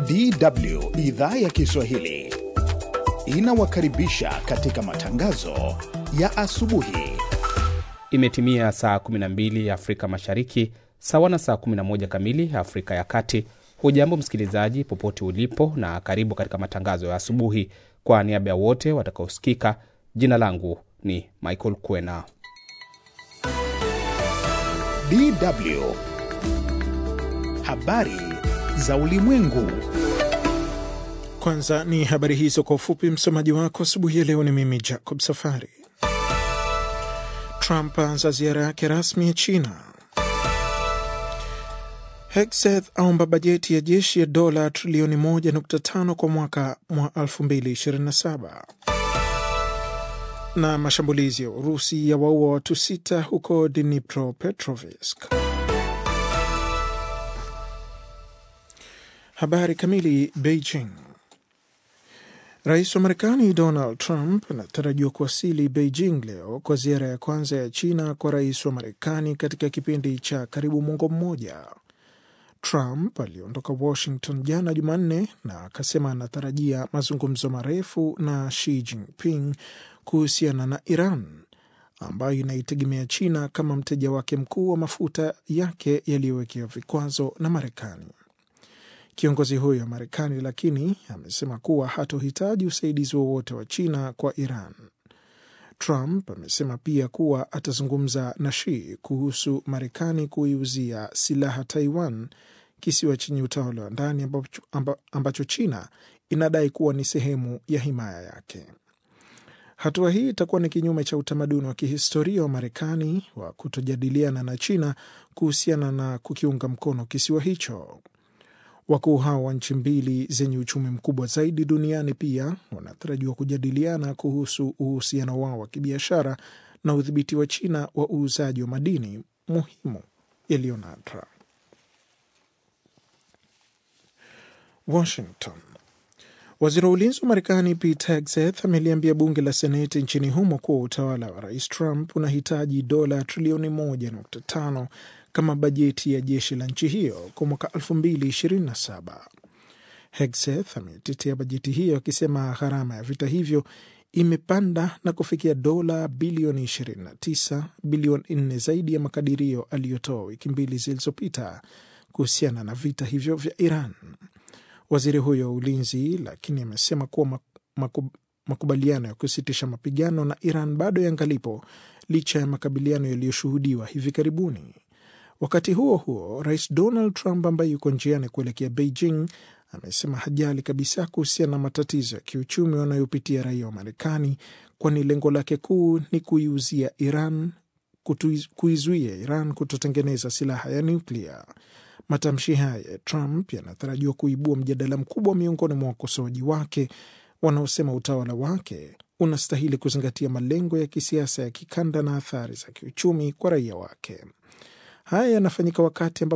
DW idhaa ya Kiswahili inawakaribisha katika matangazo ya asubuhi. Imetimia saa 12 Afrika Mashariki, sawa na saa 11 kamili Afrika ya Kati. Hujambo msikilizaji, popote ulipo, na karibu katika matangazo ya asubuhi. Kwa niaba ya wote watakaosikika, jina langu ni Michael Kwena. DW habari za ulimwengu. Kwanza ni habari hizo kwa ufupi. Msomaji wako asubuhi ya leo ni mimi Jacob Safari. Trump aanza ziara yake rasmi ya China. Hegseth aomba bajeti ya jeshi ya dola trilioni 1.5 kwa mwaka mwa 2027. Na mashambulizi ya Urusi ya waua watu sita huko Dnipropetrovsk. Habari kamili. Beijing. Rais wa Marekani Donald Trump anatarajiwa kuwasili Beijing leo kwa ziara ya kwanza ya China kwa rais wa Marekani katika kipindi cha karibu mwongo mmoja. Trump aliondoka Washington jana Jumanne na akasema anatarajia mazungumzo marefu na Xi Jinping kuhusiana na Iran ambayo inaitegemea China kama mteja wake mkuu wa mafuta yake yaliyowekewa vikwazo na Marekani. Kiongozi huyo wa Marekani lakini amesema kuwa hatohitaji usaidizi wowote wa China kwa Iran. Trump amesema pia kuwa atazungumza na Xi kuhusu Marekani kuiuzia silaha Taiwan, kisiwa chenye utawala wa ndani ambacho, ambacho China inadai kuwa ni sehemu ya himaya yake. Hatua hii itakuwa ni kinyume cha utamaduni wa kihistoria wa Marekani wa kutojadiliana na China kuhusiana na kukiunga mkono kisiwa hicho. Wakuu hao wa nchi mbili zenye uchumi mkubwa zaidi duniani pia wanatarajiwa kujadiliana kuhusu uhusiano wao wa kibiashara na udhibiti wa China wa uuzaji wa madini muhimu yaliyo nadra. Washington. Waziri wa ulinzi wa Marekani Pete Hegseth ameliambia bunge la Seneti nchini humo kuwa utawala wa rais Trump unahitaji dola trilioni 1.5 kama bajeti ya jeshi la nchi hiyo kwa mwaka 2027. Hegseth ametetea bajeti hiyo akisema gharama ya vita hivyo imepanda na kufikia dola bilioni 29, bilioni 4 zaidi ya makadirio aliyotoa wiki mbili zilizopita kuhusiana na vita hivyo vya Iran. Waziri huyo wa ulinzi lakini amesema kuwa makubaliano ya kusitisha mapigano na Iran bado yangalipo licha ya makabiliano yaliyoshuhudiwa hivi karibuni. Wakati huo huo, rais Donald Trump ambaye yuko njiani kuelekea Beijing amesema hajali kabisa kuhusiana na matatizo ya kiuchumi wanayopitia raia wa Marekani, kwani lengo lake kuu ni kuiuzia Iran, kuizuia Iran kutotengeneza silaha ya nyuklia. Matamshi haya ya Trump yanatarajiwa kuibua mjadala mkubwa miongoni mwa wakosoaji wake wanaosema utawala wake unastahili kuzingatia malengo ya kisiasa ya kikanda na athari za kiuchumi kwa raia wake. Haya yanafanyika wakati ambapo